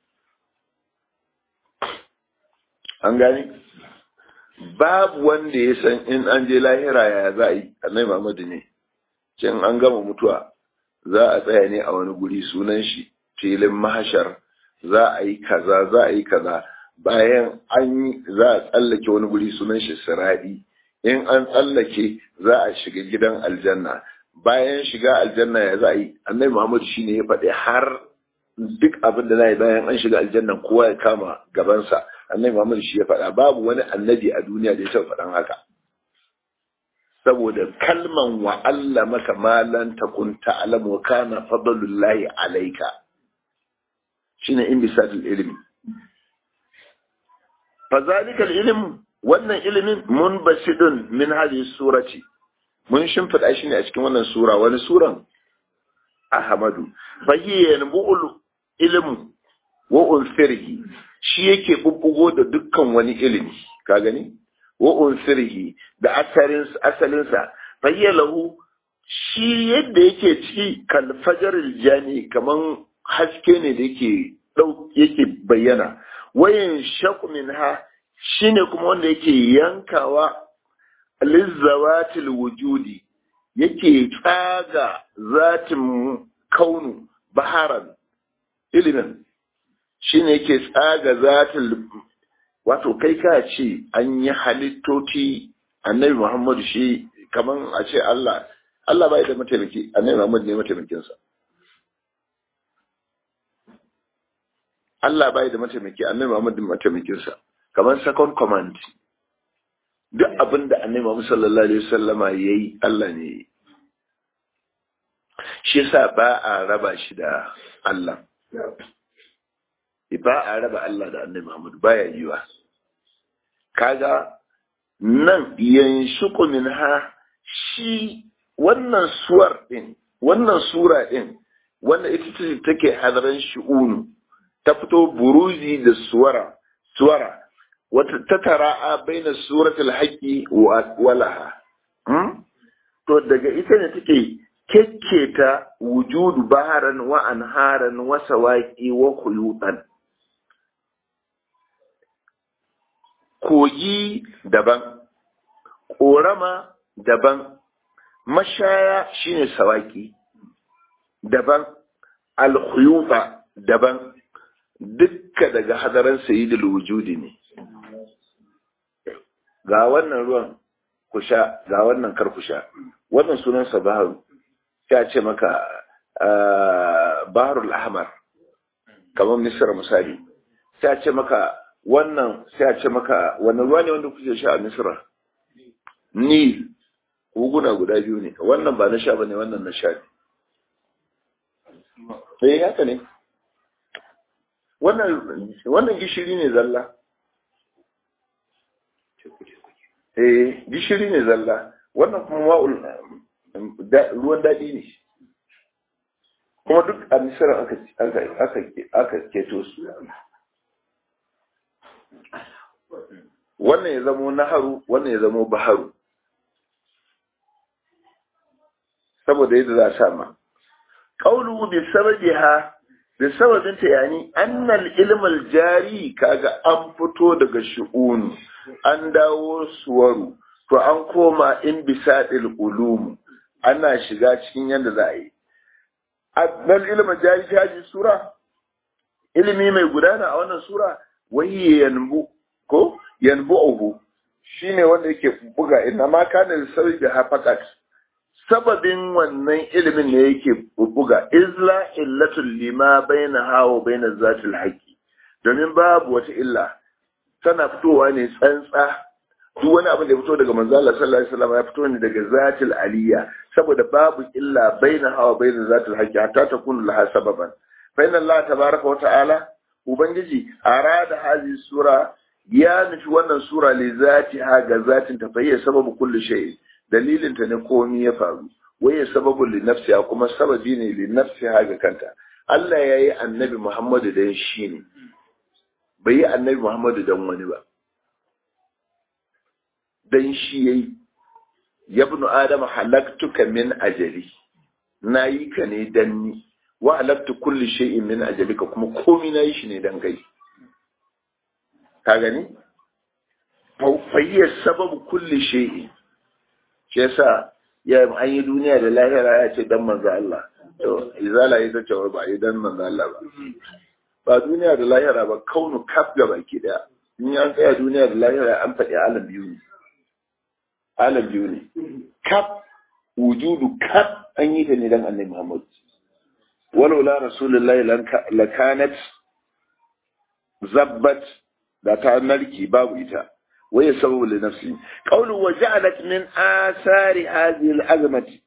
an gane babu wanda ya san in an je lahira ya za a yi annabi Muhammadu ne can an gama mutuwa za a tsaya ne a wani guri sunan shi filin mahashar za a yi kaza za a yi kaza bayan an yi za a tsallake wani guri sunan shi siradi in an tsallake za a shiga gidan aljanna bayan shiga aljanna ya za a yi annabi muhammad shine ya faɗi har duk abin da za yi bayan an shiga aljanna kowa ya kama gabansa annabi muhammad shi ya faɗa babu wani annabi a duniya da ya taɓa faɗan haka saboda kalman wa Allah maka malan takun ta'lamu wa kana fadlullahi alayka shine inbisadul ilmi fazalika ilm wannan ilimin munbasidun min hadhihi surati mun shimfida shi ne a cikin wannan sura wani suran ahmadu fahiya yanbu'ul ilmu wa unsirhi shi yake bubbugo da dukkan wani ilimi ka gani wa unsirhi da asalin asalinsa fahiya lahu shi yadda yake ciki kal fajaril jani kaman haske ne da yake yake bayyana wayan shaku minha shine kuma wanda yake yankawa lizzawatil wujudi yake tsaga zatin kaunu baharan ilimin shine yake tsaga zatil wato kai ka ce an yi halittoci annabi muhammadu shi kaman a ce Allah Allah bai da mataimaki annabi muhammadu ne mataimakinsa Allah bai da mataimaki annabi Muhammad mataimakin sa kamar second command duk abin da annabi Muhammad sallallahu alaihi wasallama yayi Allah ne yayi shi yasa ba a raba shi da Allah ba a raba Allah da annabi Muhammad baya yiwa kaga nan yanshuku minha shi wannan suwar din wannan sura din wannan ita ce take hadaran shi'unu ta fito buruzi da suwara suwara wata ta tara'a baina suratul haqqi wa walaha to daga ita ne take kekketa wujudu baharan wa anharan wa sawaqi wa khuyutan kogi daban korama daban mashaya shine sawaki daban alkhuyuta daban dukka daga hadaran sayyidul wujudi ne ga wannan ruwan ku sha ga wannan kar ku sha wannan sunansa baharu ya ce maka baharul ahmar kamar misra misali sai ce maka wannan sai a ce maka wannan ruwa ne wanda kuke sha a misra ni koguna guda biyu ne wannan ba na sha bane wannan na sha ne eh haka ne wannan gishiri ne zalla eh gishiri ne zalla wannan kuma ma'ul ruwan daɗi ne kuma duk a misira aka keto su wannan ya zamo naharu wannan ya zamo baharu saboda yadda za a sama ƙaulu bi sababiha da sababinta yani annal ilmal jari kaga an fito daga shu'unu an dawo suwaru to an koma in bisadil ulum ana shiga cikin yadda za a yi annal ilmal jari ta sura ilimi mai gudana a wannan sura wai yanbu ko yanbu'uhu shine wanda yake buga inna ma kana sababi hafaqat sababin wannan ilimin ne yake buga izla illatul lima baina hawa baina zatil haqi domin babu wata illa tana fitowa ne tsantsa duk wani abin da ya fito daga manzo Allah sallallahu alaihi wasallam ya fito ne daga zatil aliyya saboda babu illa baina hawa baina zatil haqqi hatta takunu laha sababan fa inna Allah tabaraka wa ta'ala ubangiji arada hadhihi sura ya nufi wannan sura li zatiha ga zatin ta fayya sababu kulli shay dalilin ta ne komai ya faru waye sababu li nafsiha kuma sababi ne li nafsiha ga kanta Allah ya yi annabi Muhammadu dan shi ne bai yi annabi Muhammadu dan wani ba dan shi yayi yabnu adam halaktuka min ajali nayi ka ne dan ni wa halaktu kulli shay'in min ajalika kuma komai nayi shi ne dan kai ka gani fayyar sababu kulli shay'in shi yasa ya an yi duniya da lahira ya ce dan manzo Allah to izala ita ce ba yi dan manzo Allah ba ba duniya da lahira ba kaunu kaf ga baki daya in an tsaya duniya da lahira an faɗi alam biyu ne alam biyu ne kaf wujudu kaf an yi ta ne dan annabi Muhammad walau la rasulullahi lakanat zabbat da ta narki babu ita waye sababu li nafsi qawlu wa ja'alat min athari hadhihi al-azmati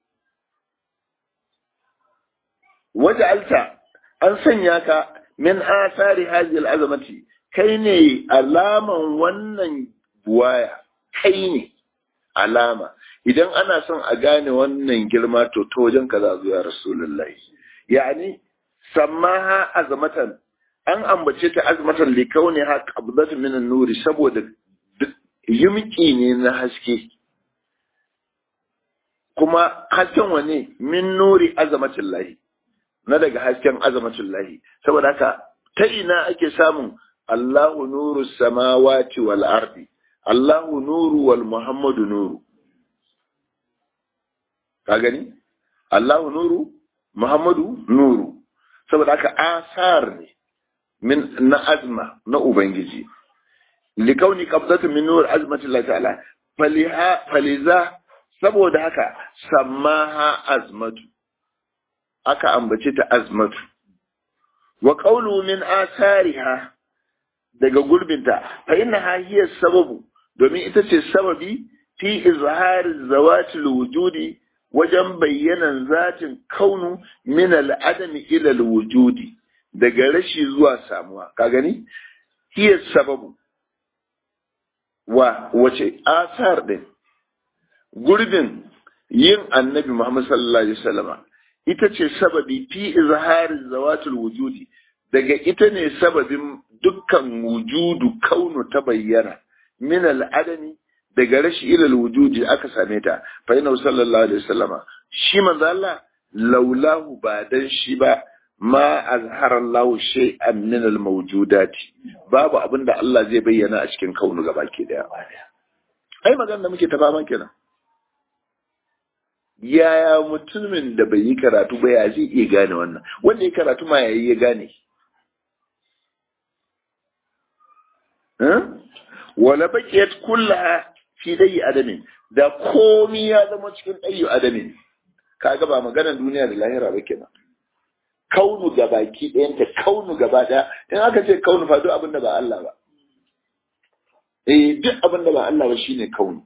waja'alta an sanya ka min athari hadhihi al-azmati kai ne alaman wannan buwaya kai ne alama idan ana son a gane wannan girma to to wajen ka za zuwa rasulullahi yani sammaha azmatan an ambace ta azmatan likauni ha qabdatu min an-nuri saboda yumki ne na haske kuma hasken wane min nuri azamatin lahi na daga hasken azamatin lahi saboda haka ta ina ake samun Allahu nuru samawati wal ardi Allahu nuru wal Muhammadu nuru ka gani Allahu nuru Muhammadu nuru saboda haka asar ne min na azma na ubangiji likauni qabdatu min nur azmati Allah ta'ala faliha faliza saboda haka sammaha azmatu aka ambace ta azmatu wa qawlu min asariha daga gurbinta fa innaha hiya sababu domin ita ce sababi fi izhar zawati wujudi wajen bayyanan zatin kaunu min al-adami ila al-wujudi daga rashi zuwa samuwa ka gani hiya sababu wa wace asar din gurbin yin annabi Muhammad sallallahu alaihi wasallama ita ce sababi fi izharin zawatul wujudi daga ita ne sababin dukkan wujudu kaunu ta bayyana min al'adami daga rashi ilal wujudi aka same ta fa ina sallallahu alaihi wasallama shi manzo Allah laulahu ba dan shi ba ma azhara Allah shay'an min al-mawjudati babu abinda Allah zai bayyana a cikin kaunu gabaki daya ai magana da muke ta fama kenan yaya mutumin da bai yi karatu ba ya zai iya gane wannan wanda ya karatu ma yayi ya gane wala baqiyat kullaha fi dai adamin da komi ya zama cikin ɗayyu adamin kaga ba maganar duniya da lahira ba kenan kaunu ga baki ɗayanta kaunu gaba ɗaya in aka ce kaunu fa duk abin da ba Allah ba eh duk abin da ba Allah ba shine kaunu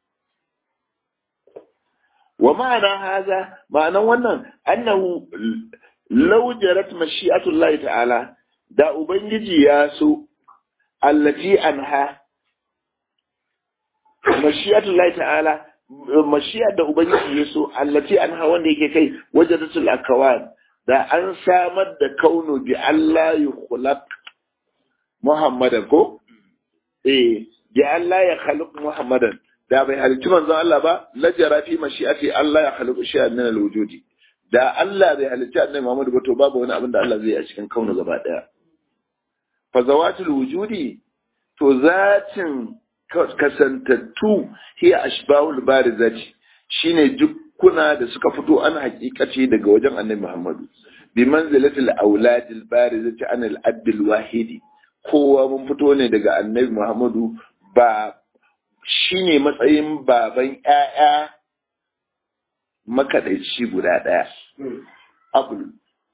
wa ma'ana haza ma'anan wannan annahu law jarat mashi'atullahi ta'ala da ubangiji ya so allati anha mashi'atullahi ta'ala mashi'a da ubangiji ya so allati anha wanda yake kai wajadatul akawan da an samar da kaunu bi Allah yukhlaq Muhammadan ko eh bi Allah ya khaliq Muhammadan da bai halicci manzon Allah ba lajara fi mashi'ati Allah ya khaliqu shay'an min al-wujudi da Allah bai halicci annabi Muhammad ba to babu wani abin da Allah zai yi a cikin kaunu gaba daya fa zawatul wujudi to zatin kasantattu hiya ashbahul barizati shine jukkuna da suka fito an hakikace daga wajen annabi Muhammadu bi manzilatil auladil barizati an al-abdil wahidi kowa mun fito ne daga annabi Muhammadu ba shine matsayin baban ƴaƴa makaɗaici guda ɗaya. Abul.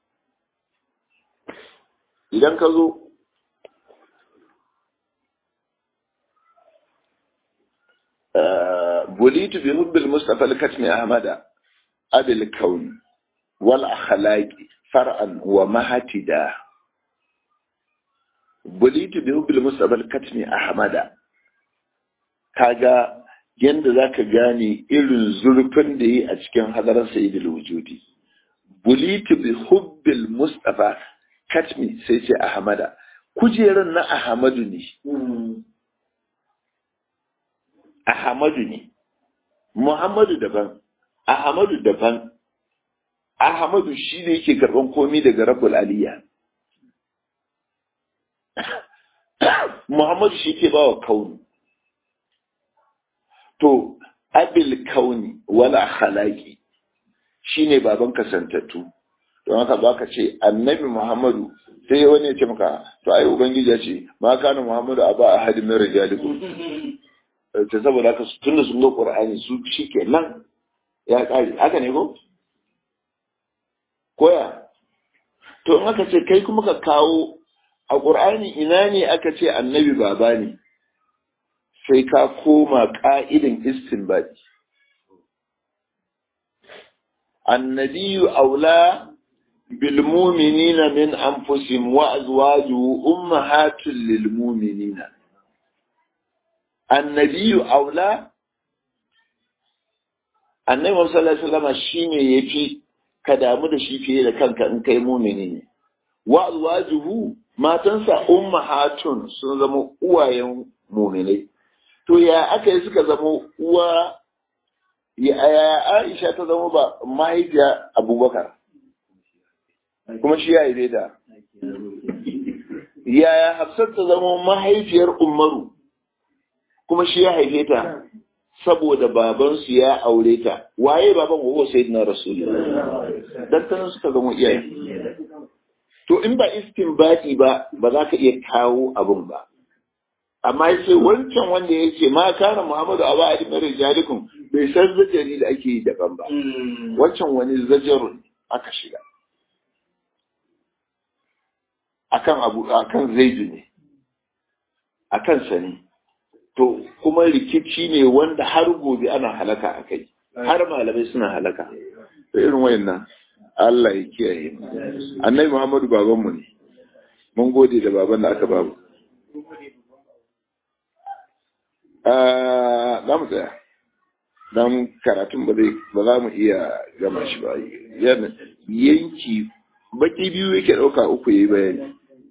Idan ka zo, bulitu bi hubbil mustafa al-katmi ahmada abil kaun wal akhlaqi far'an wa mahatida bulitu bi hubbil mustafa al-katmi ahmada kaga yanda zaka gane irin zurfin da yi a cikin hadarar sayyidul wujudi bulitu bi hubbil mustafa katmi sai ce ahmada kujeran na ahmadu ne ahmadu ne muhammadu daban ahmadu daban ahmadu shi ne yake karban komi daga rabbul aliyya muhammadu shi ke bawa kauni to abil kauni wala khalaqi shine baban kasantattu don haka baka ce annabi muhammadu sai wani ya ce maka to ai ubangiji ya ce ma kana muhammadu aba ahad min rijalikum ta saboda haka tunda sun ga qur'ani su shikenan ya kare haka ne ko koya to in aka ce kai kuma ka kawo a qur'ani ina ne aka ce annabi baba ne sai ka koma ƙa'idin istinbadi. Annabiyu aula bilmuminina min anfusim wa azwaju ummahatul lilmuminina. Annabiyu aula Annabi Muhammad sallallahu alaihi wasallam shine yafi ka damu da shi fiye da kanka in kai mumini ne. Wa azwajuhu matansa ummahatun sun zama uwayen muminai. to ya aka yi suka zama uwa ya Aisha ta zama ba mahaifiya Abubakar kuma shi ya yi da yaya Hafsat ta zama mahaifiyar Umaru kuma shi ya haife ta saboda babansu ya aure ta waye baban wa sayyidina rasulullah dan tanan suka zama iyaye to in ba istinbati ba ba za ka iya kawo abun ba amma yace wancan wanda yake ma kana Muhammadu aba ali mai rijalikum bai san zajari da ake yi daban ba wancan wani zajarun aka shiga akan abu akan zaidu ne akan sani to kuma rikici ne wanda har gobe ana halaka akai har malamai suna halaka to irin wayannan Allah ya kiyaye mu annabi Muhammadu babanmu ne mun gode da baban da aka babu za mu tsaya don karatun ba zai ba za mu iya gama shi ba yanki baki biyu yake ɗauka uku yi bayani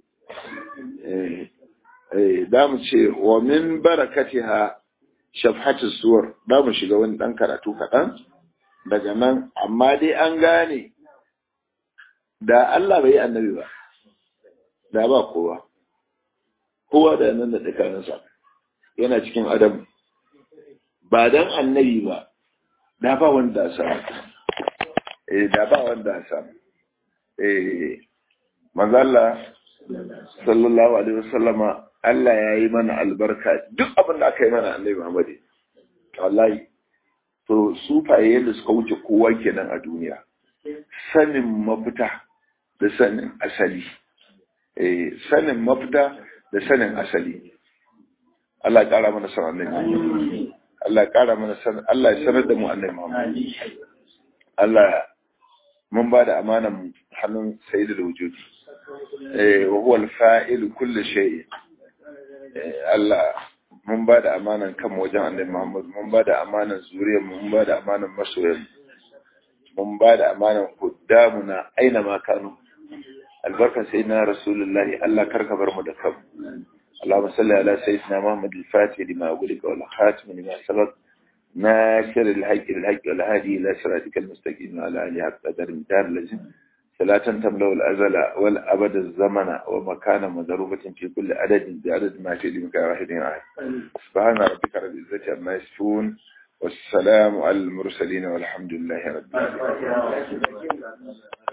za mu ce wa min barakati ha shafhatu suwar za mu shiga wani ɗan karatu kaɗan daga nan amma dai an gane da Allah bai yi annabi ba da ba kowa kowa da nan da tsakaninsa yana cikin adam ba dan annabi ba da ba wanda samu eh da ba wanda samu eh manzo Allah sallallahu alaihi wasallama Allah ya yi mana albarka duk abin da aka yi mana annabi Muhammad wallahi to sufaye da suka wuce kowa kenan a duniya sanin mafita da sanin asali eh sanin mafita da sanin asali Allah ya ƙara mana san annabi Allah ya ƙara mana san Allah ya sanar da mu annabi Muhammad Allah mun ba da amanan hannun sayyidul wujudi eh wa huwa al-fa'il kulli shay Allah mun ba da amanan kan wajen annabi Muhammad mun ba da amanan zuriyar mun ba da amanan masoyan mun ba da amanan kuddamuna aina ma kanu albarka sayyidina rasulullahi Allah karka bar mu da kanmu اللهم صل على سيدنا محمد الفاتح لما أقولك والخاتم لما سبق ناصر الحق الحق والهادي إلى صراطك المستقيم وعلى آله حق قدر مدار لازم صلاة تملأ الأزل والأبد الزمن ومكان مضروبة في كل عدد بعدد ما في لمك واحد واحد سبحان ربك رب العزة عما يصفون والسلام على المرسلين والحمد لله رب العالمين